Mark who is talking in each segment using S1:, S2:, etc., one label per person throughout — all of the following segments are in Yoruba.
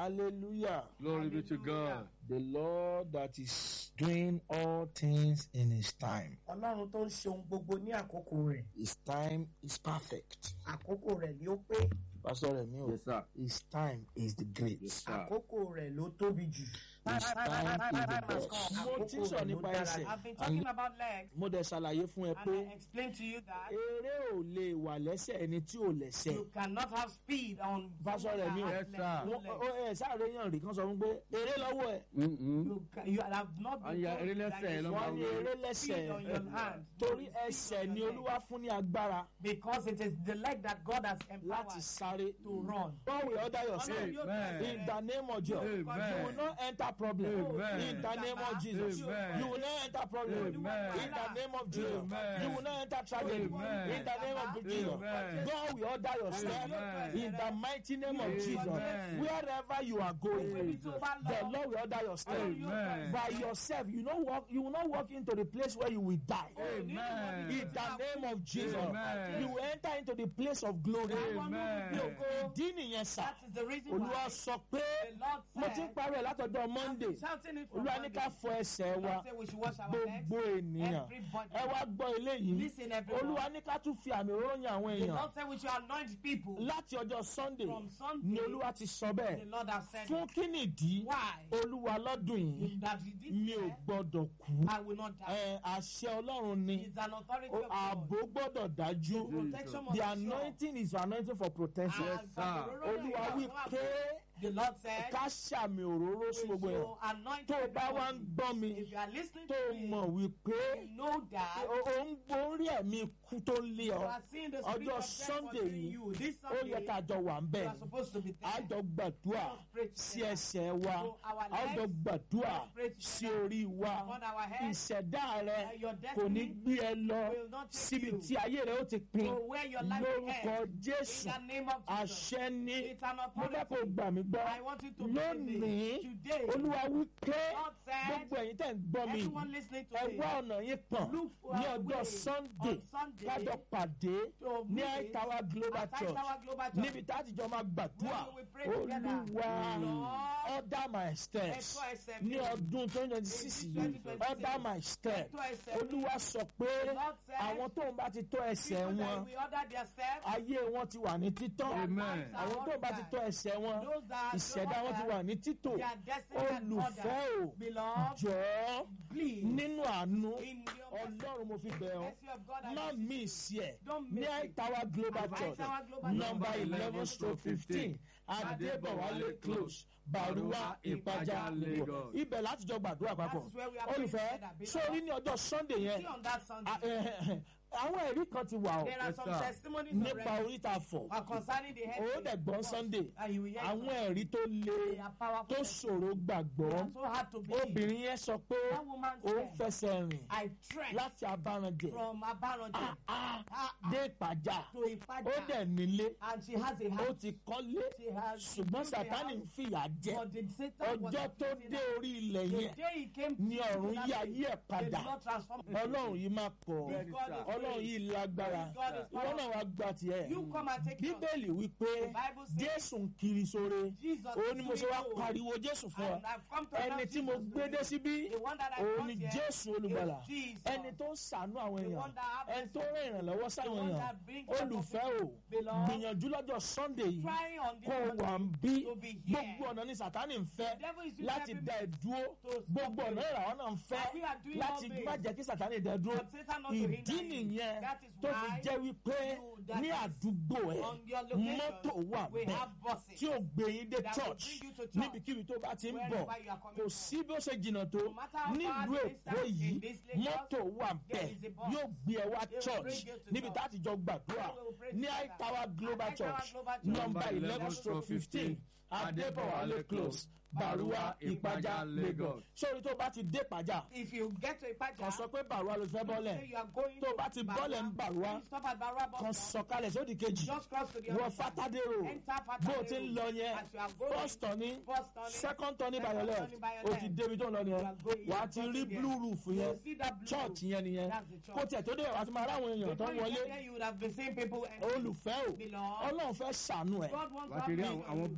S1: hallelujah
S2: Glory be to God.
S1: the lord that is doing all things in his time
S3: ọlọ́run tó ń ṣe ohun gbogbo ní àkókò rẹ̀
S1: his time is perfect
S3: àkókò rẹ̀ ni ó pé
S1: pastor remi o
S2: Yes, sir.
S1: his time is the great
S2: Yes, sir.
S3: àkókò rẹ̀ ló tóbi jù.
S1: his time is the best mo ti ń sọ nípa ẹsẹ̀
S4: I've been talking about legs,
S1: mo dẹ̀ ṣàlàyé fún ẹ
S4: and
S1: pé
S4: I explained to you that
S1: eré ò lè wà lẹ́sẹ̀ ẹni tí ò lẹ́sẹ̀
S4: you cannot have speed on.
S1: Pastor
S4: someone
S1: Remi o.
S4: that has
S2: Yes,
S4: legs,
S2: sir.
S4: no
S1: Wọ́n-
S4: legs.
S1: ó- ẹ sáré yàn rí kan sọ fún pé eré lọ́wọ́ ẹ̀
S2: Mm-mm.
S4: You, ca- you have not been
S2: And yeah,
S4: told
S2: eré
S4: that
S2: lẹ́sẹ̀
S4: you
S2: ló
S1: wọ́n
S2: máa
S1: ní
S2: ń
S1: eré
S4: speed
S1: lẹ́sẹ̀
S4: on your hand.
S1: torí
S4: You speed
S1: ẹsẹ̀
S4: on
S1: ni
S4: your
S1: olúwa
S4: leg.
S1: fún ní agbára
S4: Because it is the leg that God has
S1: láti
S4: empowered
S1: sáré
S4: to run.
S1: God will order your step
S4: Ọlọ́run yóò
S2: Amen.
S1: in the name of Jesus
S2: Amen.
S1: you will not enter problem
S2: Amen.
S1: in the name of Jesus
S2: Amen.
S1: you will not enter problem
S2: Amen.
S1: in the name of Jesus
S2: Amen.
S1: you will not enter tragedy
S2: Amen.
S1: in the name of Jesus
S2: Amen.
S1: God will order your step
S2: Amen.
S1: in the mighty name of Jesus
S2: Amen.
S1: wherever you are going
S4: Ibi tó bá
S1: the
S4: lọ,
S1: Lord will order your step
S2: Amen.
S1: by yourself you know walk you will not walk into the place where you will die
S2: Amen.
S1: in the name of Jesus
S2: Amen.
S1: you will enter into the place of glory
S2: Amen.
S1: ìdí nìyẹn sá
S4: that is the reason
S1: olúwa
S4: why
S1: sọ pé
S4: the Lord
S1: mo ti ń
S4: said,
S1: parí ẹ̀ látọjọ́
S4: I've
S1: monday
S4: been shouting it from
S1: olúwa ní
S4: Monday.
S1: ká fọ ẹsẹ̀ wa
S4: God said we should wash our legs.
S1: gbogbo ènìyàn
S4: Everybody.
S1: ẹ wá gbọ́ eléyìí
S4: Listen, everyone.
S1: olúwa ní ká tún fi àmì òróró yan àwọn
S4: The
S1: èèyàn
S4: Lord said we should anoint people.
S1: láti ọjọ́ sunday
S4: From Sunday,
S1: ni olúwa ti sọ
S4: The
S1: bẹ́ẹ̀
S4: Lord has said
S1: fún
S4: it.
S1: kí nìdí
S4: Why?
S1: olúwa lọ́dún yìí
S4: That he did
S1: mi ò
S4: say,
S1: gbọ́dọ̀ kú
S4: I will not die.
S1: Ẹ, àṣẹ ọlọ́run ni
S4: It's an authority
S1: O-
S4: of God.
S1: ààbò gbọ́dọ̀ dájú
S4: Protection must
S1: the
S4: be sure.
S1: anointing is anointing for protection
S4: And
S2: sir.
S1: olúwa wí pé
S4: The Lord said,
S1: ká ṣàmì òróró sí
S4: we
S1: gbogbo ẹ̀
S4: should anoint
S1: tó o bá wá ń
S4: everybody.
S1: gbọ́ mi
S4: If you are listening
S1: tó
S4: to
S1: o
S4: me,
S1: mọ̀ wípé
S4: you know that
S1: o o ń borí ẹ̀mí ikú tó ń lé
S4: you
S1: ọ
S4: are seeing the spirit
S1: ọjọ́
S4: of death
S1: sunday
S4: pursuing
S1: yìí
S4: you. This
S1: ó
S4: Sunday,
S1: yẹ ká jọ wà ń bẹ̀
S4: you are supposed to be there.
S1: a jọ gbàdúrà sí ẹsẹ̀ wa
S4: So our
S1: a jọ
S4: legs,
S1: gbàdúrà
S4: let's pray together.
S1: sí orí wa
S4: On our head,
S1: ìṣẹ̀dá rẹ
S4: uh, your
S1: kò ní
S4: destiny
S1: gbé ẹ lọ
S4: will not take
S1: síbi
S4: you
S1: tí ayé rẹ ó ti pin
S4: to where your life will
S1: lórúkọ
S4: end.
S1: jésù
S4: In the name of Jesus.
S1: àṣẹ ní
S4: It's an
S1: mo fẹ́ kó
S4: authority.
S1: gbà mí gbọ́
S4: I want you to believe
S1: lónìí
S4: it. Today,
S1: olúwa wí pé
S4: God said,
S1: gbogbo ẹ̀yin tẹ̀ ń gbọ́ mi
S4: everyone listening to
S1: ẹ
S4: me,
S1: wá ọ̀nà yín pọ̀n
S4: look for
S1: ní
S4: a
S1: ọjọ́
S4: way
S1: sunday
S4: on Sunday
S1: kájọ pàdé
S4: to
S1: ní
S4: meet
S1: àìtàwá global
S4: at
S1: church
S4: Tower Global Church.
S1: níbi tá a ti jọ máa gbàdúrà
S4: Where we will pray together.
S1: olúwa
S4: Lord,
S1: order my steps
S4: ẹ̀tọ́ ẹsẹ̀
S1: ní
S4: mi.
S1: ọdún twenty twenty six
S4: In
S1: yìí
S4: 2026,
S1: order my steps
S4: ẹ̀tọ́ ẹsẹ̀ mi.
S1: olúwa sọ pé
S4: The Lord said,
S1: àwọn tó ń bá ti tọ́ ẹsẹ̀
S4: people that
S1: wọn
S4: we order their steps,
S1: ayé wọn ti wà ní títọ́
S2: Amen.
S1: àwọn tó ń bá ti tọ́ ẹsẹ̀ wọn
S4: Those that
S1: ìṣẹ̀dá wọn ti wà ní títò
S4: their destiny and
S1: olùfẹ́
S4: order.
S1: o
S4: Beloved,
S1: jọ̀ọ́
S4: please,
S1: nínú àánú
S4: in your
S1: ọlọ́run mo fi bẹ̀ ọ́
S4: mercy of God, I
S1: má
S4: ask
S1: mí sí ẹ̀
S4: Don't
S1: ní
S4: miss it.
S1: àìtàwá global
S4: At
S1: church
S4: Tower Global
S1: number
S4: Church.
S1: eleven stroke fifteen adébọ̀wálé close baruwa ìpájà lagos ibẹ̀ láti jọ gbàdúrà papọ̀
S4: That is where we are praying
S1: olùfẹ́
S4: together, beloved.
S1: sórí ní ọjọ́ sunday yẹn
S4: see on that Sunday.
S1: a- eh, àwọn ẹ̀rí kan ti wà
S4: There
S1: ọ́
S4: are some
S2: sir.
S4: testimonies
S1: nípa
S4: already
S1: oríta fọ̀
S4: uh, concerning the head.
S1: ó dẹ̀ gbọ́n sunday
S4: And you will hear
S1: àwọn
S4: it.
S1: ẹ̀rí tó le
S4: They are powerful.
S1: tó ṣòro gbàgbọ́
S4: They are so hard to believe.
S1: obìnrin yẹn sọ pé
S4: That woman
S1: ó ń
S4: said,
S1: fẹsẹ̀ rìn
S4: I trek
S1: láti abárànjẹ
S4: from Abaronde
S1: ah, ah,
S4: ah,
S1: dé ìpàjà
S4: to
S1: ó
S4: Ipaja.
S1: dẹ̀ nílé
S4: And she has a
S1: ó
S4: house.
S1: ti kọ́lé
S4: She has
S1: ṣùgbọ́n
S4: built a
S1: sátani ń
S4: house.
S1: fìyà jẹ
S4: But the Satan was
S1: ọjọ́ tó
S4: afflicting
S1: dé
S4: her.
S1: orí ilẹ̀
S4: The
S1: yẹn
S4: day he came
S1: ní
S4: to
S1: ọ̀run
S4: that
S1: yí
S4: place,
S1: ayé ẹ̀
S4: they
S1: padà
S4: did not transform him.
S1: ọlọ́run yìí máa pọ̀
S4: This God is
S1: ọlọ́run
S4: great.
S1: yìí lágbára
S4: This God is
S1: ìwọ náà
S4: powerful.
S1: wá gba tiẹ̀
S4: You come and take yours.
S1: bíbélì wípé
S4: The Bible says,
S1: jésù ń kiri sóore
S4: Jesus
S1: òun ni mo ṣe wá
S4: is doing
S1: pariwo jésù fún ọ
S4: And I've come to
S1: ẹni
S4: announce
S1: tí mo
S4: Jesus
S1: gbé
S4: to
S1: dé
S4: you.
S1: síbí
S4: The one that I
S1: òun
S4: brought
S1: ni
S4: here
S1: jésù
S4: is
S1: olùgbàlà
S4: Jesus.
S1: ẹni tó ń ṣàánú àwọn
S4: The
S1: èèyàn
S4: one that have
S1: ẹni tó
S4: mercy.
S1: rìn ìrànlọ́wọ́
S4: The
S1: sáwọn
S4: one
S1: èèyàn
S4: that brings help
S1: olùfẹ́
S4: to
S1: o
S4: people. Beloved,
S1: gbìyànjú lọ́jọ́ sunday yìí
S4: Try on this
S1: kó o wà ń
S4: Sunday
S1: bí
S4: to be here.
S1: gbogbo ọ̀nà ní sátani ń fẹ́
S4: The devil is using
S1: láti
S4: every
S1: dá ẹ dúró
S4: to stop
S1: gbogbo
S4: you.
S1: ọ̀nà ìràwọ̀ náà ń fẹ́
S4: And we are doing
S1: láti
S4: all this.
S1: má jẹ́ kí sátani dá ẹ dúró
S4: And Satan not to hinder
S1: ìdí
S4: you.
S1: nìyẹn
S4: That is
S1: tó fi
S4: why
S1: jẹ́ wípé
S4: you- that
S1: ní
S4: is
S1: àdúgbò ẹ̀
S4: on your location,
S1: mọ́tò wà
S4: we
S1: bẹ́ẹ̀
S4: have buses
S1: tí ó gbé yín dé
S4: that will
S1: church
S4: bring you to church.
S1: níbikíbi tó bá ti ń bọ̀
S4: Wherever you are coming
S1: kò
S4: from.
S1: sí bí ó ṣe jìnnà tó
S4: No matter how far
S1: nílùú
S4: the
S1: èkó
S4: distance
S1: yìí
S4: in this Lagos,
S1: mọ́tò wà
S4: there
S1: bẹ́ẹ̀
S4: is a bus.
S1: yóò gbé ẹ wá
S4: They will
S1: church
S4: bring you to
S1: níbi
S4: church.
S1: tá a ti jọ gbàdúrà
S4: And we will pray
S1: ní
S4: together.
S1: àìtàwá global
S4: At Tower
S1: church
S4: Global Church.
S1: number
S2: Number
S1: eleven
S2: 11
S1: stroke fifteen
S2: Adébọ̀wálé
S1: adébọ̀wálé close baruwa ìpájà lagos sórí tó bá ti dé ìpájà
S4: If you get to
S1: kan
S4: Ipaja,
S1: sọ pé baruwa ló fẹ́
S4: say
S1: bọ́lẹ̀
S4: you are going
S1: tó
S4: to
S1: bá ti bọ́lẹ̀ ń Bàrúwá,
S4: you stop at Barua bus
S1: kan
S4: stop.
S1: sọ̀kalẹ̀ sódì kejì
S4: Just cross to the
S1: wọ
S4: other side.
S1: fatadero
S4: Enter Fatadero.
S1: bó o ti ń lọ yẹn
S4: As you are going,
S1: first turning
S4: first turning,
S1: second turning by
S4: second
S1: your left
S4: turning by your
S1: o ti
S4: left.
S1: débi tó ń lọ
S4: You
S1: yẹn
S4: are going-
S1: wà á
S4: you are
S1: ti rí
S4: crossing there.
S1: blue roof
S4: You
S1: yẹn
S4: will see that blue
S1: church
S4: roof.
S1: yẹn nìyẹn
S4: That's the church.
S1: kó tiẹ̀ tó dé wà á ti máa ráwọn èèyàn tó
S4: Before
S1: ń
S4: you
S1: wọlé
S4: get there, you would have been seeing people enter.
S1: olùfẹ́ o
S4: Beloved,
S1: ọlọ́run fẹ́ ṣàánú ẹ̀
S4: God wants
S2: wà á
S4: to
S2: ti rí
S4: have
S2: àwọn àwọn bí
S1: àwọn
S2: arúgbó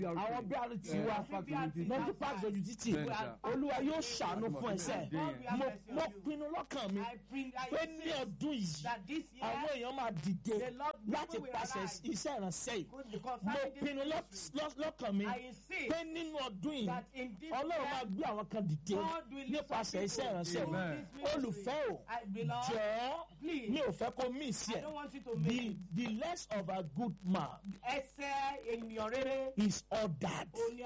S1: àwọn brt wa mọ́tò park ojú títì
S2: Bẹ́ẹ̀ni sà.
S1: olúwa yóò ṣàánú fún ẹsẹ̀
S4: God will have
S1: mo
S4: mercy
S1: mo
S4: on you.
S1: pinnu lọ́kàn mi
S4: I bring I
S1: pé ní
S4: say
S1: ọdún yìí
S4: that this
S1: àwọn
S4: year
S1: èèyàn máa dìde
S4: The Lord
S1: láti
S4: people will
S1: pàṣẹ
S4: arise.
S1: iṣẹ́ ìránṣẹ́ yìí
S4: good because
S1: mo
S4: having this
S1: pinnu lọ́-
S4: ministry,
S1: lọ́- lọ́kàn mi
S4: I insist
S1: pé nínú ọdún yìí
S4: that in this
S1: ọlọ́run máa
S4: year
S1: gbé àwọn kan dìde
S4: God will lift up
S1: nípasẹ̀ iṣẹ́
S4: people
S1: ìránṣẹ́
S4: through
S1: yìí
S4: this ministry.
S1: olùfẹ́ o
S4: I belong.
S1: jọ̀ọ́
S4: Please.
S1: mi ò fẹ́ kó miss
S4: I
S1: ẹ̀
S4: don't want you to
S1: the
S4: miss
S1: the less of a good man
S4: ẹsẹ̀ ènìyàn rere
S1: is ordered.
S4: òní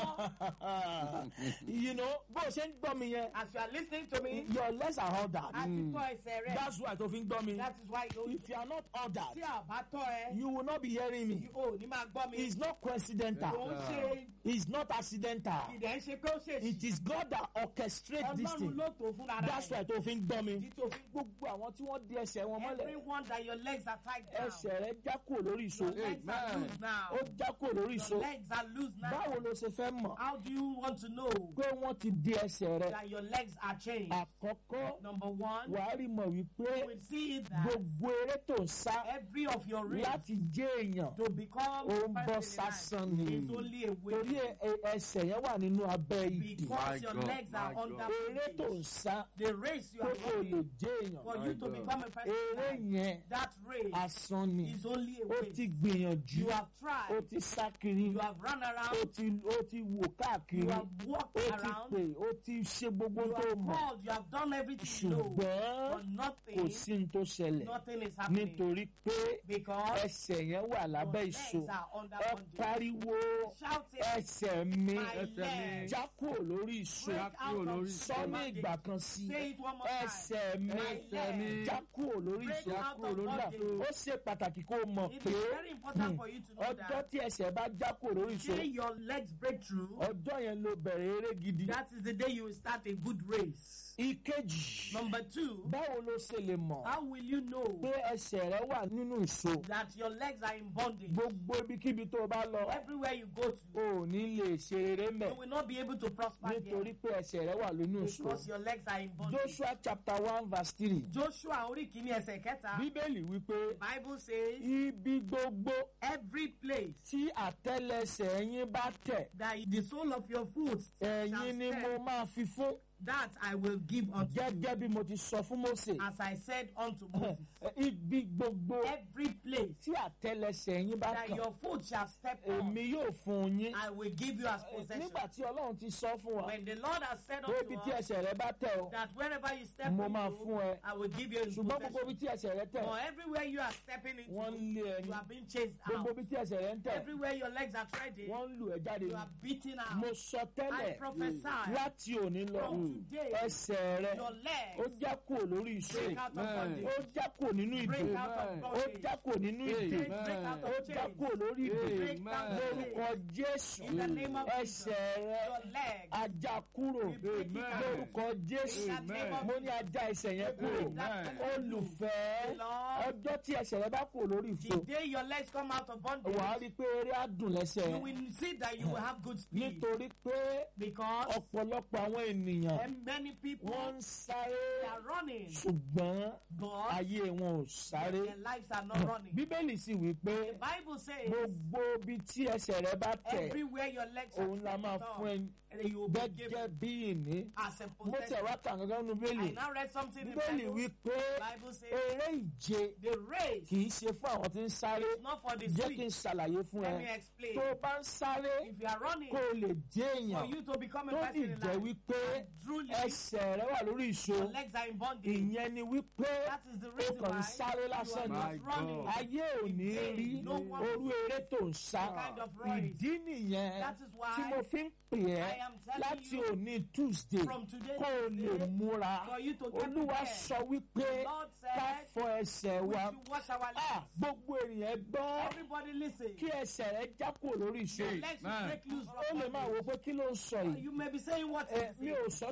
S4: àtọ́
S1: you know bó o ṣe ń gbọ́ mi yẹn
S4: as you are listening to me
S1: your legs are ordered.
S4: àti tọ́ ẹsẹ̀ rẹ
S1: that's why tó fi ń gbọ́ mi.
S4: that is why you
S1: if you are not
S4: tí
S1: ordered
S4: a bá tọ́ ẹ
S1: you will not be hearing me.
S4: o ní máa gbọ́ mi
S1: it's not coincidental.
S4: kò ń ṣe
S1: it's not accidental.
S4: ìdẹ̀ ń ṣe pé ó ṣe
S1: it is God that orchestrates this
S4: ọlọ́run
S1: thing.
S4: ló tó fúnra
S1: that's why
S4: rẹ̀
S1: tó fi ń gbọ́ mi.
S4: ìdí tó fi
S1: gbogbo àwọn tí wọ́n di ẹsẹ̀ wọn mọ́lẹ̀
S4: everyone that your legs are tied down
S1: ẹsẹ̀ rẹ̀ já kúrò lórí ìṣó.
S4: your legs are
S2: Amen.
S4: loose now
S1: ó já kúrò lórí ìṣó.
S4: your legs are loose now
S1: báwo ló ṣe fẹ́ mọ̀
S4: how do you want to know
S1: pé wọ́n ti di ẹsẹ̀ rẹ̀?
S4: that your legs are changed
S1: àkọ́kọ́
S4: number one
S1: wàá rí mọ̀ wípé
S4: you will see that
S1: gbogbo eré tó ń sá
S4: every of your race
S1: láti jẹ́ èèyàn
S4: to become
S1: ó ń bọ́
S4: person in
S1: sásán
S4: life
S1: ni
S4: is only a way
S1: torí ẹ- ẹ- ẹsẹ̀ yẹn wà nínú abẹ́ ìdè
S4: because
S2: My
S4: your
S2: God,
S4: legs are
S2: my
S4: under
S2: God.
S1: eré tó ń
S4: bondage.
S1: sá
S4: the race you
S1: tó
S4: are
S1: kò lè
S4: running
S1: jẹ́ èèyàn
S4: for
S2: My
S4: you to
S2: God.
S4: become a person
S1: eré
S4: in life,
S1: yẹn
S4: that race
S1: asán ni
S4: is only a
S1: ó
S4: way
S1: ti gbìyànjú
S4: you have
S1: ó
S4: tried
S1: ti sá kiri
S4: you have run
S1: ó
S4: around
S1: ti ó ti wò káàkiri
S4: you
S1: ó
S4: have walked
S1: ti
S4: around
S1: pè ó ti ṣe gbogbo
S4: you
S1: tó
S4: have
S1: mọ̀
S4: called you have done everything you know
S1: ṣùgbọ́n
S4: but
S1: kò
S4: nothing
S1: sí ní tó ṣẹlẹ̀
S4: nothing is happening
S1: nítorí pé
S4: because
S1: ẹsẹ̀ yẹn wà
S4: your
S1: lábẹ́
S4: legs
S1: ìṣó
S4: are under
S1: ẹ
S4: bondage
S1: pariwo
S4: shout it
S1: ẹsẹ̀ mi
S4: my
S2: ẹsẹ̀ mi.
S4: legs
S1: já kúrò lórí ìṣó
S4: break out
S2: kúrò lórí
S4: of
S2: ìṣó.
S1: sọ ní
S4: bondage.
S1: ìgbà kan sí
S4: say it one more time
S1: ẹsẹ̀ mi
S2: Ẹsẹ̀ mi.
S1: já kúrò lórí
S4: Break
S1: ìṣó
S4: out
S1: kúrò
S4: of
S1: lórí
S4: bondage.
S1: ìṣó ó ṣe pàtàkì kó o mọ̀
S4: it
S1: pé
S4: is very important for you to know
S1: ọjọ́
S4: that
S1: tí ẹsẹ̀ bá já kúrò lórí ìṣó
S4: day your legs break through
S1: ọjọ́ yẹn ló bẹ̀rẹ̀ eré gidi.
S4: that is the day you will start a good race
S1: ìkejì
S4: number two
S1: báwo ló ṣe lè mọ̀
S4: how will you know
S1: pé ẹsẹ̀ rẹ wà nínú ìṣó
S4: that your legs are in bondage
S1: gbogbo ibikíbi tó o bá lọ
S4: everywhere you go
S1: o
S4: to
S1: ò ní lè ṣe eré mẹ́
S4: you will not be able to prosper
S1: nítorí
S4: there
S1: pé ẹsẹ̀ rẹ wà nínú ìṣó.
S4: because your legs are in bondage
S1: Joshua chapter one verse three
S4: joshua orí kìíní ẹsẹ̀ kẹta
S1: bíbélì wípé
S4: bible says
S1: ibi gbogbo
S4: every place
S1: tí àtẹ́lẹsẹ̀ yín bá tẹ̀
S4: that the sole of your foot shall
S1: ẹ̀yin ni mo
S4: step
S1: máa fi fún
S4: that i will give unto you
S1: gẹ́gẹ́ bí mo ti sọ fún Mósè
S4: as i said unto moses
S1: ibi gbogbo
S4: every place
S1: tí àtẹ́lẹsẹ̀ yín bá
S4: that
S1: kàn
S4: your foot shall step on
S1: èmi yóò fún yín
S4: i will give you as possession
S1: nígbà tí Ọlọ́run ti sọ fún wa
S4: when the lord has said
S1: pé ibi tí
S4: unto us
S1: ẹsẹ̀ rẹ bá tẹ̀ o
S4: that wherever you step
S1: mo máa
S4: into
S1: fún ẹ
S4: i will give you in
S1: ṣùgbọ́n gbogbo ibi
S4: possession
S1: tí ẹsẹ̀ rẹ tẹ̀
S4: but everywhere you are stepping
S1: wọ́n ń
S4: into
S1: lé ẹni
S4: you are being chased
S1: gbogbo
S4: out
S1: ibi tí ẹsẹ̀ rẹ ń tẹ̀
S4: everywhere your legs are treading
S1: wọ́n ń lù ẹ́ jáde
S4: you are beaten
S1: mo
S4: out
S1: sọ
S4: i
S1: tẹ́lẹ̀
S4: prophesy
S1: láti òní lọ
S4: from today
S1: ẹsẹ̀ rẹ
S4: your
S1: ó
S4: legs
S1: já kúrò lórí ìṣe
S4: break out of
S2: Amen.
S4: bondage
S1: ó já kúrò nínú ìdè
S4: break out of
S2: Amen.
S1: ó
S4: bondage
S1: já kúrò nínú ìdè
S2: Amen.
S4: break out
S1: ó
S4: of
S1: já
S4: chains
S1: kúrò lórí ìdè
S4: break out of
S1: lórúkọ
S4: chains
S1: Jésù
S4: in the name of Jesus
S1: ẹsẹ̀ rẹ
S4: your legs
S1: ajá kúrò
S4: we break it
S2: Amen.
S4: out
S1: lórúkọ Jésù
S4: in the name of
S1: mo ní ajá ẹsẹ̀ yẹn kúrò
S4: break that
S2: Amen.
S1: olùfẹ́
S4: Lord,
S1: ọjọ́ tí ẹsẹ̀ rẹ bá kúrò lórí ìṣó
S4: the day your legs come out of bondage
S1: wàá rí i pé eré á dùn lẹ́sẹ̀
S4: you
S1: rẹ
S4: will see that you will have good speed
S1: nítorí pé
S4: because
S1: ọ̀pọ̀lọpọ̀ àwọn ènìyàn
S4: and many people
S1: wọ́n ń sáré
S4: they are running
S1: ṣùgbọ́n
S4: but
S1: ayé wọn ò sáré
S4: their lives are not running
S1: bíbélì sì wí pé
S4: the bible says
S1: gbogbo ibi tí ẹsẹ̀ rẹ bá tẹ̀
S4: everywhere your legs are
S1: òun la máa fún ẹ
S4: and you will be
S1: gẹ́gẹ́
S4: given
S1: bí ìní
S4: as a
S1: mo tẹ̀
S4: possession
S1: wá kà gángan nu bíbélì
S4: I now read something in the
S1: bíbélì
S4: Bible
S1: wí pé
S4: Bible says
S1: eré ìje
S4: the race
S1: kì í ṣe fún àwọn tí ń sáré
S4: is not for the
S1: jẹ́ kí n
S4: sweet
S1: ṣàlàyé fún
S4: let
S1: ẹ
S4: me explain
S1: tó o bá ń sáré
S4: if you are running
S1: kó o lè jẹ́
S4: for
S1: èèyàn
S4: you to become a
S1: tó
S4: person
S1: sì
S4: in
S1: jẹ́
S4: life
S1: wípé
S4: and truly
S1: ẹsẹ̀ rẹ wà lórí ìṣó
S4: your legs are in bondage
S1: ìyẹn ni wípé
S4: that is the
S1: o
S4: reason
S1: kàn ń
S4: why
S1: sáré
S4: you
S1: lásán
S4: are
S1: ni
S2: My
S4: not running
S2: God.
S1: ayé ò ní rí
S4: No one-
S1: orú eré tó ń sá
S4: kind of race.
S1: ìdí nìyẹn
S4: that is why
S1: tí mo fi ń pè
S4: I
S1: ẹ́
S4: am telling
S1: láti
S4: you
S1: òní Tuesday
S4: from today
S1: kó o lè
S4: Tuesday,
S1: múra
S4: for you to get
S1: olúwa
S4: prepared.
S1: sọ wípé
S4: Lord
S1: ká
S4: said
S1: fọ ẹsẹ̀
S4: we
S1: wa
S4: should wash our
S1: Ah,
S4: legs
S1: gbogbo ènìyàn gbọ́
S4: everybody listen
S1: kí ẹsẹ̀ rẹ já kúrò lórí ìṣó
S4: your legs will
S2: Amen.
S4: break loose
S1: ó
S4: from
S1: lè máa
S4: bondage.
S1: wò pé kí ló ń sọ yìí
S4: you may be saying what
S1: ẹ
S4: is
S1: mi
S4: it?
S1: ò sọ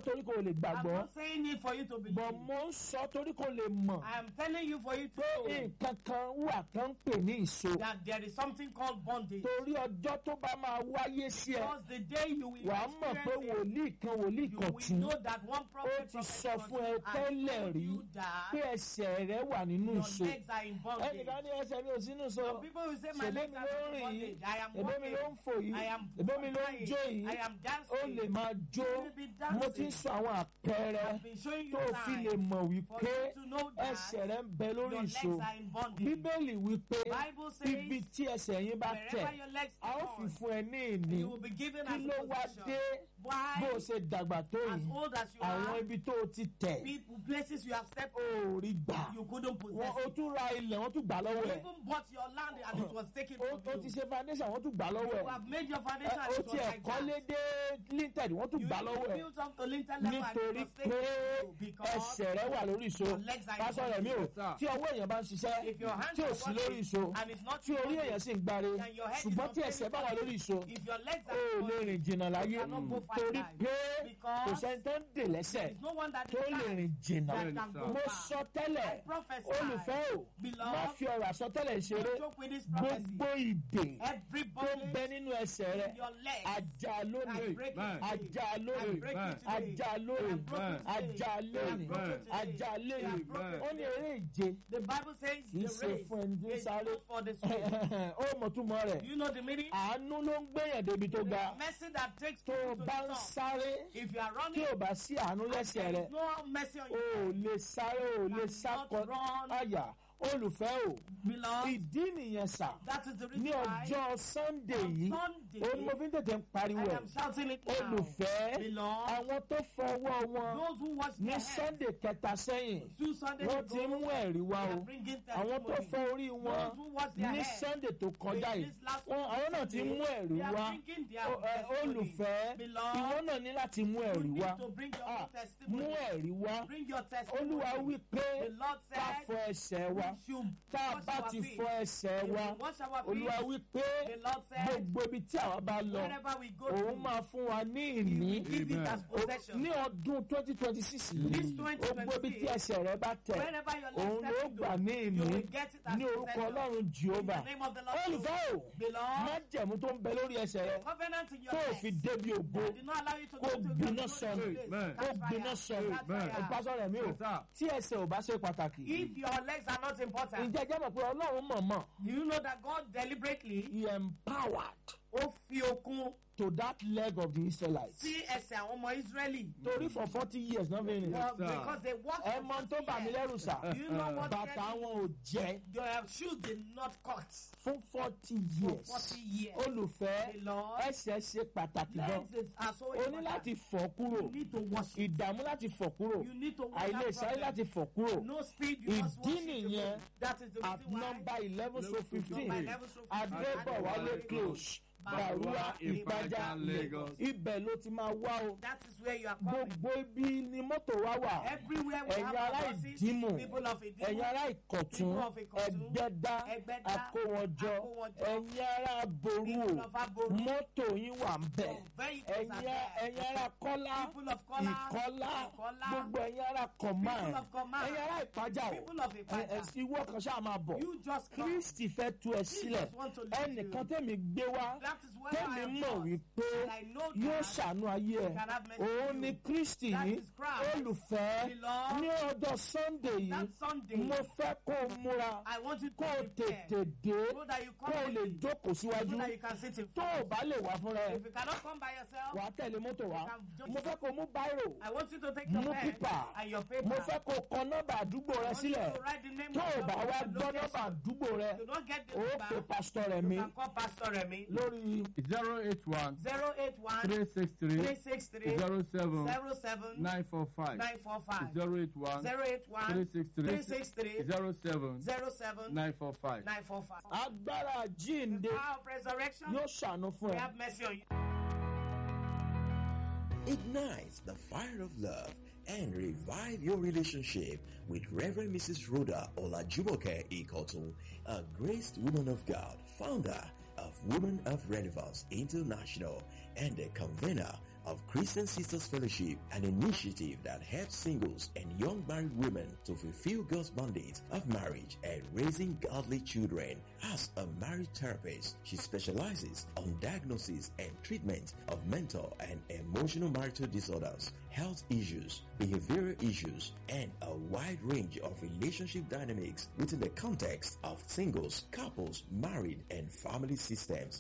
S1: torí kò lè
S4: I'm
S1: gbàgbọ́
S4: not saying it for you to believe.
S1: bọ̀ mo ń sọ torí kò lè mọ̀
S4: I am telling you for you to
S1: pé
S4: know
S1: nǹkan kan wà tó ń pè ní ìṣó
S4: that there is something called bondage.
S1: torí ọjọ́ tó bá máa wáyé sí ẹ
S4: Because the day you will
S1: wàá mọ̀ pé
S4: experience it,
S1: wòlíì kan wòlíì
S4: you
S1: kan
S4: will
S1: tún
S4: know that one
S1: ó
S4: prophet
S1: ti
S4: prophet
S1: sọ
S4: was
S1: fún ẹ
S4: you and
S1: tẹ́lẹ̀
S4: told
S1: rí
S4: you that
S1: pé ẹsẹ̀ rẹ wà nínú
S4: your
S1: ìṣó
S4: legs are in bondage.
S1: ẹnìkan ní ẹsẹ̀ mi ò sínú sọ
S4: People will say my
S1: ṣèbí
S4: legs
S1: mi
S4: are
S1: ló ń
S4: in
S1: rìn yìí
S4: bondage. I am
S1: ẹ̀bẹ́ mi ló ń
S4: walking.
S1: fò yìí
S4: I am
S1: ẹ̀bẹ́ mi ló ń jó
S4: flying.
S1: yìí
S4: I am
S1: ó
S4: dancing.
S1: lè máa jó
S4: You will be
S1: mo ti ń
S4: dancing.
S1: sọ àwọn àpẹẹrẹ
S4: I've been showing you
S1: tó o fi lè
S4: signs
S1: mọ̀
S4: for
S1: wípé
S4: you to know that
S1: ẹsẹ̀ rẹ ń bẹ lórí
S4: your legs
S1: ìṣó
S4: are in bondage.
S1: bíbélì wípé
S4: Bible says
S1: ibi tí ẹsẹ̀ yín bá tẹ̀
S4: wherever your legs
S1: a ó fi
S4: are
S1: fún ẹ ní ìní
S4: you will be given
S1: kí
S4: as
S1: ló
S4: a
S1: wá
S4: possession.
S1: dé
S4: Why?
S1: bó o ṣe dàgbà tó
S4: As
S1: yìí
S4: old as you
S1: àwọn
S4: are,
S1: ibi tó o ti tẹ̀
S4: people, places you have stepped
S1: ó rí gbà
S4: you couldn't
S1: wọn
S4: possess
S1: o
S4: it.
S1: tún ra ilẹ̀ wọ́n tún gbà
S4: You
S1: lọ́wọ́ ẹ̀
S4: even bought your land and it was taken
S1: o
S4: from
S1: o ti
S4: you.
S1: ṣe foundation wọ́n tún gbà lọ́wọ́
S4: You
S1: ẹ̀
S4: have made your
S1: Ẹ,
S4: foundation and
S1: o
S4: it was
S1: ti
S4: like
S1: ẹ̀kọ́lé
S4: that.
S1: dé linted wọ́n tún
S4: You
S1: gbà
S4: even
S1: lọ́wọ́ ẹ̀
S4: built up to lintel level and it
S1: nítorí
S4: was
S1: pé
S4: taken from you because
S1: ẹsẹ̀ rẹ wà lórí ìṣó
S4: your legs are in
S1: pásọ rẹ̀ mi ò
S2: Yes, sir.
S1: tí ọwọ́ èèyàn bá ń ṣiṣẹ́
S4: if your hands
S1: tí ò
S4: are
S1: sí lórí
S4: working
S1: ìṣó
S4: and it's not
S1: tí orí
S4: working,
S1: èèyàn sì ń gbáre
S4: and your head is
S1: ṣùgbọ́n
S4: not
S1: tí ẹsẹ̀ bá wà lórí ìṣó
S4: if your legs
S1: ó
S4: are
S1: lè
S4: working,
S1: rìn jìnnà láyé
S4: you cannot go far
S1: torí
S4: life.
S1: pé
S4: Because
S1: kò sẹ́ni tó ń dè lẹ́sẹ̀
S4: there's no one that
S1: tó
S4: is
S1: lè
S4: alive
S1: rìn jìnnà
S4: that
S2: Bẹ́ẹ̀ni,
S4: can
S2: sir.
S4: go
S1: mo
S4: far.
S1: sọ tẹ́lẹ̀
S4: I prophesy.
S1: olùfẹ́ o
S4: Beloved,
S1: má fi ọ̀rọ̀ àsọtẹ́lẹ̀ ṣeré
S4: Don't joke with this prophecy.
S1: gbogbo ìdè
S4: Every
S1: tó ń bẹ
S4: bondage
S1: nínú ẹsẹ̀ rẹ
S4: in your legs,
S1: ajá
S4: I
S1: lónìí
S4: break it
S2: Amen.
S4: today.
S1: ajá
S4: I
S1: lónìí
S4: break
S2: Amen.
S4: it today.
S1: ajá
S4: I
S1: lónìí
S4: broke it today.
S1: ajá
S4: I
S1: lónìí
S4: broke it today.
S1: ajá
S4: I
S1: lónìí
S4: broke it
S1: ó ní
S4: today.
S1: eré ìje
S4: The Bible says
S1: kì í
S4: the
S1: ṣe
S4: race
S1: fún ẹni tó ń
S4: is
S1: sáré
S4: not for the swift.
S1: ó mọ̀ túmọ̀ rẹ̀
S4: Do you know the meaning?
S1: àánú ló ń gbéyàn débi tó ga
S4: Mercy that takes
S1: tó
S4: people
S1: o
S4: to
S1: bá
S4: the
S1: ń
S4: top.
S1: sáré
S4: If you are
S1: tí
S4: running,
S1: ò bá sí àánú lẹ́sẹ̀
S4: there
S1: rẹ
S4: is no mercy on
S1: o
S4: you.
S1: ò lè sáré o ò lè sákọ
S4: run.
S1: àyà olùfẹ́ o
S4: Beloved,
S1: ìdí nìyẹn sà
S4: that is the reason
S1: ní
S4: why
S1: ọjọ́ sunday
S4: on
S1: yìí
S4: Sunday,
S1: ó ní mo fi ń tètè ń pariwo
S4: I
S1: ẹ̀
S4: am shouting it now.
S1: olùfẹ́
S4: Beloved,
S1: àwọn tó fọwọ́ wọn
S4: those who watch
S1: ní
S4: their head
S1: sunday kẹta sẹ́yìn
S4: two Sundays
S1: wọ́n
S4: ago,
S1: ti ń mú ẹ̀rí wá
S4: they
S1: o
S4: are bringing
S1: àwọn tó
S4: testimony.
S1: fọ orí wọn
S4: Those who watch their
S1: ní
S4: head,
S1: sunday tó kọjá
S4: in
S1: yìí
S4: this last
S1: wọn àwọn náà ti ń mú ẹ̀rí
S4: they are
S1: wá
S4: bringing their
S1: O- ẹ,
S4: testimony.
S1: olùfẹ́
S4: Beloved,
S1: ìwọ náà ní láti mú
S4: you
S1: ẹ̀rí
S4: need
S1: wá
S4: to bring your
S1: Ah,
S4: own testimony.
S1: mú ẹ̀rí wá
S4: Bring your testimony.
S1: olúwa wí pé
S4: The Lord
S1: ká
S4: said,
S1: fọ ẹsẹ̀ wa
S4: we should
S1: tá a
S4: wash
S1: bá
S4: our
S1: ti
S4: feet.
S1: fọ ẹsẹ̀
S4: If
S1: wa
S4: we wash our feet,
S1: olúwa wí pé
S4: the Lord said,
S1: gbogbo ibi tí àwa bá lọ
S4: wherever we go
S1: òun
S4: to,
S1: máa fún wa ní
S4: He
S1: ìní
S4: will give it
S2: Amen.
S4: as possession.
S1: ní ọdún twenty twenty six
S4: This
S1: yìí gbogbo ibi tí
S4: 2026,
S1: ẹsẹ̀ rẹ bá tẹ̀
S4: wherever your
S1: òun
S4: legs
S1: ló
S4: step
S1: gbà ní
S4: into, you
S1: ìní
S4: will get it as
S1: ní orúkọ
S4: possession.
S1: ọlọ́run
S4: In
S1: jehova
S4: the name of the Lord.
S1: olùfẹ́ o
S4: Beloved,
S1: májẹ̀mú tó ń bẹ lórí ẹsẹ̀ rẹ
S4: covenant in your
S1: tó o
S4: legs
S1: fi débi ògo
S4: that did not allow you to
S1: kó
S4: go to
S1: gbiná
S4: your
S1: sọnù.
S2: Amen.
S1: kó gbiná sọnù
S2: Amen.
S1: ìpásọ rẹ mi o
S2: Yes, sir.
S1: tí ẹsẹ̀ ò bá ṣe pàtàkì
S4: If your legs are not important,
S1: ǹjẹ́ jẹ́ mọ̀ pé ọlọ́run mọ̀mọ́
S4: do you know that God deliberately
S1: he empowered
S4: ó fi okun
S1: to that leg of the israelites
S4: sí ẹsẹ̀ àwọn ọmọ Ísírẹ́lì?
S1: torí for forty years náà fi rìn
S2: Yes,
S4: Well,
S2: sir.
S4: because they walked
S1: ẹ
S4: for
S1: mọ tó
S4: 40
S1: bà mí
S4: years.
S1: lẹ́rù sà
S4: Do you know what
S1: bàtà
S4: really-
S1: wọn ò jẹ́
S4: Your shoes did not cut
S1: fún forty
S4: for
S1: years
S4: 40 years.
S1: olùfẹ́
S4: The Lord,
S1: ẹsẹ̀ ṣe pàtàkì gan
S4: legs is- are so
S1: o ní
S4: important.
S1: láti fọ̀ kúrò
S4: You need to wash it.
S1: ìdààmú láti fọ̀ kúrò
S4: You need to wash
S1: àìlè
S4: that
S1: sáré
S4: problem.
S1: láti fọ̀ kúrò
S4: No speed, you must
S1: Ìdí
S4: wash it.
S1: nìyẹn
S4: away. That is the
S1: at
S4: reason why.
S1: number eleven so fifteen
S4: Number 11 so 15,
S1: adébọ̀wálé close bàrúwà ìpájà
S2: Lagos.
S1: ibẹ̀ ló ti máa wá o
S4: That is where you are coming.
S1: gbogbo ibi ni mọ́tò wa wà
S4: Everywhere we
S1: ẹ̀yin
S4: have
S1: ará
S4: our buses,
S1: ìdímù
S4: people of
S1: ẹ̀yin
S4: Idimu,
S1: ará ìkọ̀tún
S4: People of Ìkọ̀tún,
S1: ẹgbẹ́dá
S4: Ẹgbẹ́dá,
S1: akówọjọ
S4: Akówọjọ,
S1: ẹ̀yin ará ború
S4: people
S1: o
S4: of Aboru,
S1: mọ́tò yín wà ń bẹ̀
S4: vehicles are
S1: ẹ̀yin
S4: there.
S1: ẹ̀yin ará kọ́lá
S4: People of Kola,
S1: ìkọ́lá
S4: Ìkọ́lá,
S1: gbogbo ẹ̀yin ará command
S4: People of command,
S1: ẹ̀yin ará ìpájà o
S4: people of
S1: ẹ̀
S4: Ipaja.
S1: ẹ̀ ìwọ kan ṣáà máa bọ̀
S4: You just come.
S1: kristi fẹ́ tú ẹ sílẹ̀
S4: Jesus want to lead
S1: ẹnìkan
S4: you.
S1: tẹ̀mí gbé wá
S4: That is where I
S1: tẹ̀mí
S4: am
S1: mọ̀
S4: taught.
S1: wípé
S4: And I know
S1: yóò
S4: that
S1: ṣàánú ayé ẹ
S4: can have mercy
S1: òun
S4: on
S1: ni
S4: you.
S1: kristi
S4: That
S1: yìí
S4: is Christ.
S1: olùfẹ́
S4: Beloved,
S1: ní ọjọ́ sunday yìí
S4: That Sunday,
S1: mo fẹ́ kó o múra
S4: I want you to
S1: kó o
S4: prepare
S1: tètè dé
S4: so that you
S1: kó o
S4: come
S1: lè
S4: early,
S1: jókòó síwájú
S4: so that you can sit in
S1: tó o
S4: front.
S1: bá lè wá fúnra ẹ
S4: If you cannot come by yourself,
S1: wà á tẹ̀lé mọ́tò wá
S4: can just-
S1: mo fẹ́ kó o mú báírò
S4: I want you to take your
S1: Mú
S4: pen
S1: pípà.
S4: and your paper.
S1: mo fẹ́ kó o kọ nọ́mbà àdúgbò rẹ
S4: I want you
S1: sílẹ̀
S4: to write the name
S1: tó
S4: of
S1: o
S4: your
S1: bá wá
S4: location.
S1: gbọ́ nọ́mbà àdúgbò rẹ
S4: You don't get the
S1: o
S4: number.
S1: pe pásítọ̀ rẹ̀
S4: You
S1: mi
S4: can call Pastor Remy.
S1: lórí
S2: zero eight one
S4: 081
S2: three six three
S4: 363
S2: zero seven
S4: 07
S2: nine four five
S4: 945.
S2: zero eight one
S4: 081
S2: three six three
S4: 363
S2: zero seven
S4: 07
S2: nine four five.
S4: 945.
S1: agbára jíǹde
S4: Power of resurrection.
S1: yóò ṣàánú fún
S4: We
S1: ẹ.
S4: have mercy on you.
S5: Ignite the fire of love and revive your relationship with Reverend Mrs. Rhoda Olajumoke Ikotun, a graced woman of God, founder of Women of Relevance International and the convener of Christian Sisters Fellowship, an initiative that helps singles and young married women to fulfill God's mandate of marriage and raising godly children. As a marriage therapist, she specializes on diagnosis and treatment of mental and emotional marital disorders, health issues, behavioral issues, and a wide range of relationship dynamics within the context of singles, couples, married, and family systems.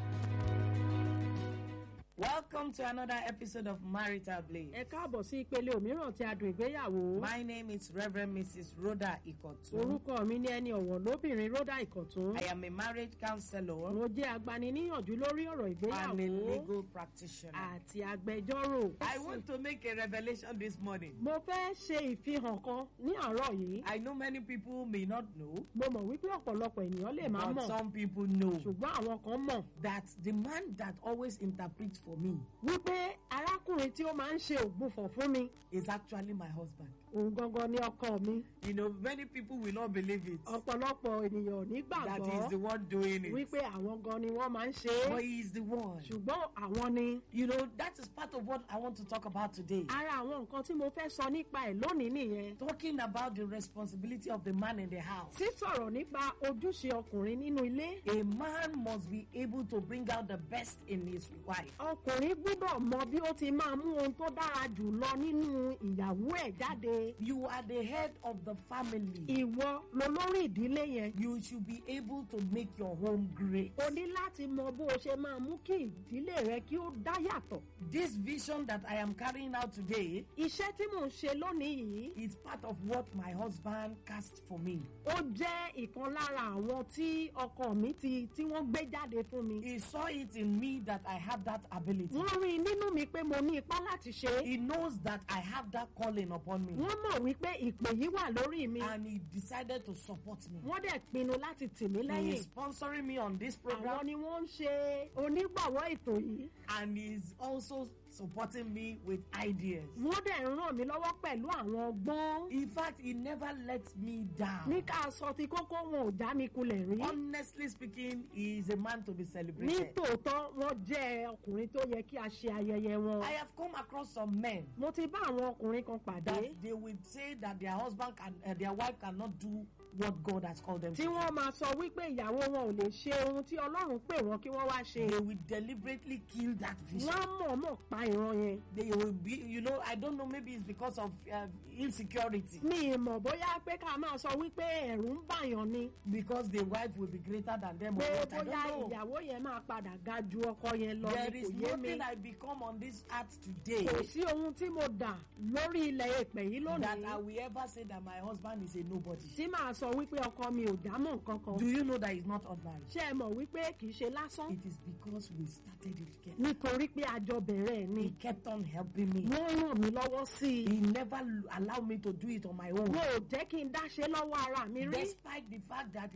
S4: Welcome to another episode of Marital Blaze.
S6: ẹ káàbọ̀ sí ìpele òmíràn tí a dùn ìgbéyàwó.
S4: My name is Reverend Mrs. Rhoda Ikotu.
S6: orúkọ mi ní ẹni ọ̀wọ̀ lóbìnrin rọ́dà ìkọ̀tún.
S4: I am a marriage counselor
S6: mo jẹ́ agbaniníyànjú lórí ọ̀rọ̀
S4: and a
S6: ìgbéyàwó
S4: legal practitioner.
S6: àti agbẹjọ́rò.
S4: I want to make a revelation this morning.
S6: mo fẹ́ ṣe ìfihàn kan ní àárọ̀ yìí.
S4: I know many people may not know,
S6: mo mọ̀ wípé ọ̀pọ̀lọpọ̀ ènìyàn lè má
S4: but
S6: mọ̀
S4: some people know
S6: ṣùgbọ́n àwọn kan mọ̀
S4: that the man that always interprets for me
S6: wípé arákùnrin tí ó máa ń ṣe ògbufọ̀ fún mi
S4: is actually my husband.
S6: òun gangan ni ọkọ mi.
S4: You know, many people will not believe it
S6: ọ̀pọ̀lọpọ̀ ènìyàn ò ní
S4: that he is the
S6: gbàgbọ́
S4: one doing it,
S6: wípé àwọn gan ni wọ́n máa ń ṣe
S4: but
S6: é
S4: he is the one.
S6: ṣùgbọ́n àwọn ni.
S4: You know, that is part of what I want to talk about today.
S6: ara àwọn nǹkan tí mo fẹ́ sọ nípa ẹ̀ lónìí nìyẹn.
S4: Talking about the responsibility of the man in the house.
S6: sísọ̀rọ̀ nípa ojúṣe ọkùnrin nínú ilé.
S4: A man must be able to bring out the best in his wife.
S6: ọkùnrin gbúdọ̀ mọ bí ó ti máa mú ohun tó dára jù lọ nínú ìyàwó ẹ̀ jáde.
S4: You are the head of the family.
S6: ìwọ lolórí ìdílé yẹn.
S4: You should be able to make your home great.
S6: o ní láti mọ bó o ṣe máa mú kí ìdílé rẹ kí ó dá yàtọ̀.
S4: This vision that I am carrying out today
S6: iṣẹ́ tí mò ń ṣe lónìí yìí
S4: is part of what my husband cast for me.
S6: ó jẹ́ ìkan lára àwọn tí ọkọ mi ti tí wọ́n gbé jáde fún mi.
S4: He saw it in me that I have that ability.
S6: wọ́n rí i nínú mi pé mo ní ipá láti ṣe é.
S4: He knows that I have that calling upon me.
S6: wọ́n mọ̀ wípé ìpè yìí wà lórí mi.
S4: And he decided to support me.
S6: wọ́n dẹ̀ pinnu láti tì mí
S4: He
S6: lẹ́yìn.
S4: is sponsoring me on this
S6: àwọn
S4: program
S6: ni wọ́n ń ṣe onígbàwọ́ ètò yìí.
S4: and he's also supporting me with ideas.
S6: wọ́n dẹ̀ ń ràn mí lọ́wọ́ pẹ̀lú àwọn ọgbọ́n.
S4: In fact, he never lets me down.
S6: ní ká sọ ti kókó wọn ò já mi kulẹ̀ rí.
S4: Honestly speaking, he is a man to be
S6: ní
S4: celebrated.
S6: tòótọ́ wọ́n jẹ́ ọkùnrin tó yẹ kí a ṣe ayẹyẹ wọn.
S4: I have come across some men
S6: mo ti bá àwọn ọkùnrin kan pàdé
S4: that they will say that their husband can, uh, their wife cannot do what God has called them
S6: tí
S4: to.
S6: wọ́n máa sọ wípé ìyàwó wọn ò lè ṣe ohun tí ọlọ́run pè wọ́n kí wọ́n wá ṣe.
S4: They will deliberately kill that vision.
S6: wọ́n á mọ̀ọ́mọ̀ pa ìran yẹn.
S4: They will be, you know, I don't know, maybe it's because of uh, insecurity.
S6: mi ì mọ̀ bóyá pé ká máa sọ wípé ẹ̀rù ń bàyàn ni.
S4: Because the wife will be greater than them. Or
S6: pé
S4: what, I
S6: bóyá
S4: don't know.
S6: ìyàwó yẹn máa padà ga ju ọkọ yẹn lọ
S4: There
S6: ni
S4: is
S6: kò yé mi.
S4: nothing I become on this earth today
S6: kò sí ohun tí mo dà lórí ilẹ̀ èpè yìí
S4: that I
S6: lónìí
S4: will ever say that my husband is a nobody.
S6: tí màá sọ wípé ọkọ mi ò dámọ̀ nǹkan kan.
S4: Do you know that he's not ordinary?
S6: ṣé ẹ mọ̀ wípé kì í ṣe lásán
S4: It is because we started it together.
S6: nítorí pé àjọ bẹ̀rẹ̀ ẹ̀ ni.
S4: He kept on helping me.
S6: wọ́n ràn mí lọ́wọ́ sí i.
S4: He never l- allowed me to do it on my own.
S6: wọn ò jẹ́ kí n dáṣe lọ́wọ́ ara mi rí.
S4: Despite the fact that